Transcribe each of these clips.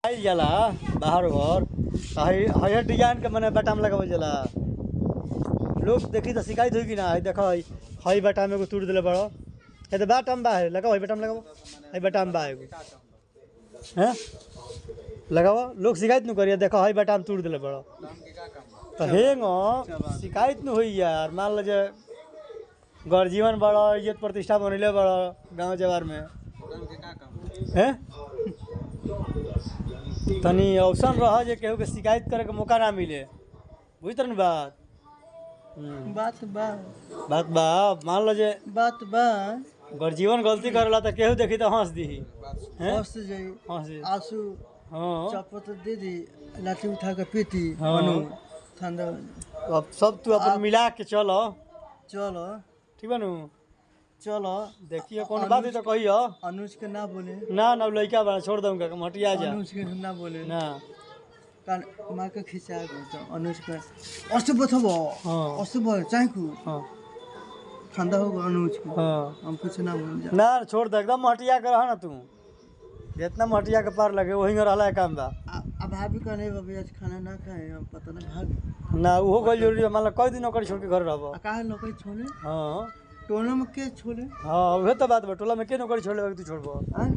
आइल जाला बाहर घर हई हई डिजाइन के मने बटाम लगावल जाला लोग देखी तो शिकायत होई कि ना हई देखो हई हई बटाम एगो तोड़ देले बड़ो ए तो बटाम बा है लगाओ हई बटाम लगाओ हई बटाम बा एगो हैं लगाओ लोग शिकायत न करिए देखो हई बटाम तोड़ देले बड़ो तो हेंगो शिकायत न होई यार मान लो जे घर जीवन बड़ो इज्जत प्रतिष्ठा बनैले बड़ो गांव जवार में हैं तनी अवसर रह जे केहू के शिकायत करे के मौका ना मिले बुझ न बात हम्म, बात बा बात बा मान लो जे बात बा घर जीवन गलती करेला तो केहू देखी तो हंस दी हैं हंस जाई हंस दी आंसू हाँ चपत दे दी लाठी उठा के पीती हाँ। मनु ठंडा अब सब तू अपन मिला के चलो चलो ठीक बा नु चलो देखिए कौन बात है तो कहियो अनुज के ना बोले ना ना लड़का बड़ा छोड़ दूंगा हटिया जा अनुज के ना बोले ना कान माँ के खिंचा गो तो अनुज के अशुभ थबो हाँ अशुभ चाहे को हाँ ठंडा होगा अनुज को हाँ हम कुछ ना बोल जा ना छोड़ दे एकदम हटिया के रह ना तू जितना हटिया के पार लगे वही में रहला काम बा आ- अब भाभी कहने बाबी आज खाना ना खाए हम पता ना भागी ना उहो गल जरूरी है मान लो कई दिन नौकरी छोड़ के घर रहबो आ काहे लोग छोले हाँ टोलो में के छोले हाँ उहे तो बात बा टोला में के नौकरी छोड़ लेबे तू छोड़बो आ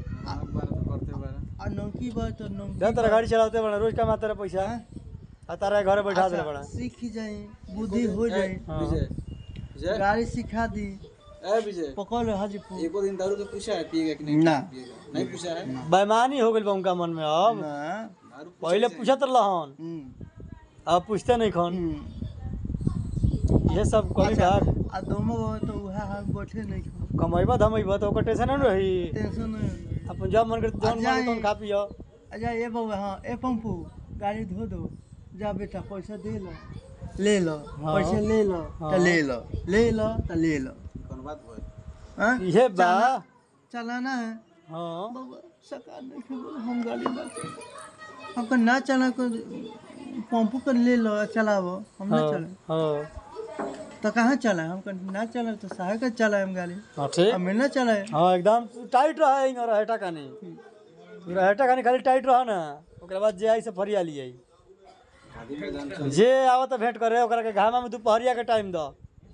आ नौकी बा तो नौकी जा तेरा गाड़ी चलाते बड़ा रोज कमाते रहे पैसा आ तारा घरे बैठा दे बड़ा सीख जाए बुद्धि हो जाए हाँ विजय गाड़ी सिखा दी ए विजय पकड़ लो हाजीपुर एको दिन दारू तो पूछा है पिएगा कि नहीं ना पिएगा नहीं पूछा है बेईमानी हो गइल बा उनका मन में अब ना दारू पहले पूछत रहन हम्म, अब पूछते नहीं खन हम्म। ये सब कभी अच्छा, बात आ दोनों बा तो उहा हाथ बैठे नहीं खा कमैबा धमैबा तो ओकर टेंशन न रही टेंशन नहीं अपन जब मन करे जौन मन करे तौन खा पियो अच्छा ये बाबू हाँ ए पंपू गाड़ी धो दो जा बेटा पैसा दे लो ले लो हाँ। पैसा ले लो हाँ। तो ले लो ले लो तो ले लो कौन बात बोल हाँ? ये बा चलाना है हाँ बाबा सरकार नहीं के बोले हम गाड़ी ना हमको ना चला को पंपू कर ले लो चलावो हम ना हाँ चले हाँ तो कहाँ चला हमको ना चला तो सहाय का चला हम गाड़ी हाँ ठीक हमें ना चलाए हाँ एकदम टाइट रहा है रहेटा कानी रहेटा कानी खाली टाइट रहा ना ओकरा बाद जे आई से फरिया ली आई शादी में जान जे आवत भेंट करे ओकरा के घामा में दोपहरिया के टाइम दो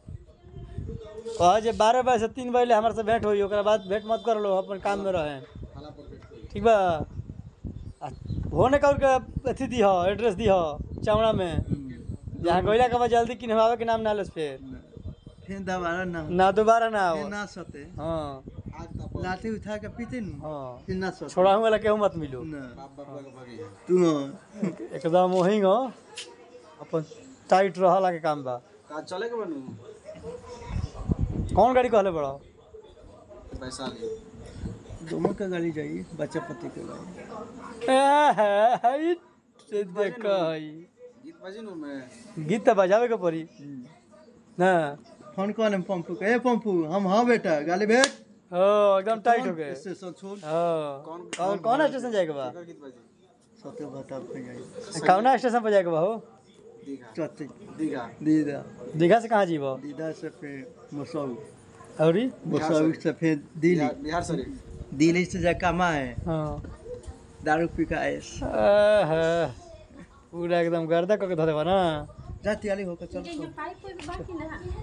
कह जे बारह बजे से तीन बजे ले हमारे से भेंट होई ओकरा बाद भेंट मत कर लो अपन काम में रहे खाना परफेक्ट कोई ठीक बा आ होने का उनका अथी दी हो एड्रेस दी हो चावड़ा में जहाँ गइला के बाद जल्दी किनवावे के नाम ना लेस फिर फिर दोबारा ना ना दोबारा ना फिर आओ ना सते हाँ आज तक लाठी उठा के पीते नु हाँ फिर ना सते छोड़ा वाला केहू मत मिलो ना बाप बाप लगे भागी है तू हाँ। एकदम वही हो अपन टाइट रहला के काम बा काज चले के बनू कौन गाड़ी कहले बड़ा पैसा ले दोनों का गाड़ी जाइए बच्चा पति के गाड़ी ए, से देख हई गीत बजे नु मैं गीत तो बजावे के पड़ी ना फोन कौन है पंपू का ए पंपू हम हाँ बेटा गाली भेट हो एकदम टाइट हो गए स्टेशन छोड़ हाँ कौन कौन कौन स्टेशन जाए के बा कर गीत बजे सत्य बता के जाइए कौना स्टेशन पे जाए के बा हो दीघा चौथे दीघा दीदा दीघा से कहाँ जीबो दीदा से फिर मसऊ औरी मसऊ से फिर दिल्ली बिहार बिहार शरीफ दिल्ली से जा कमा है हाँ दारू पी का आयस आहा, पूरा एकदम गर्दा करके धरे बा ना जाती वाली होकर चल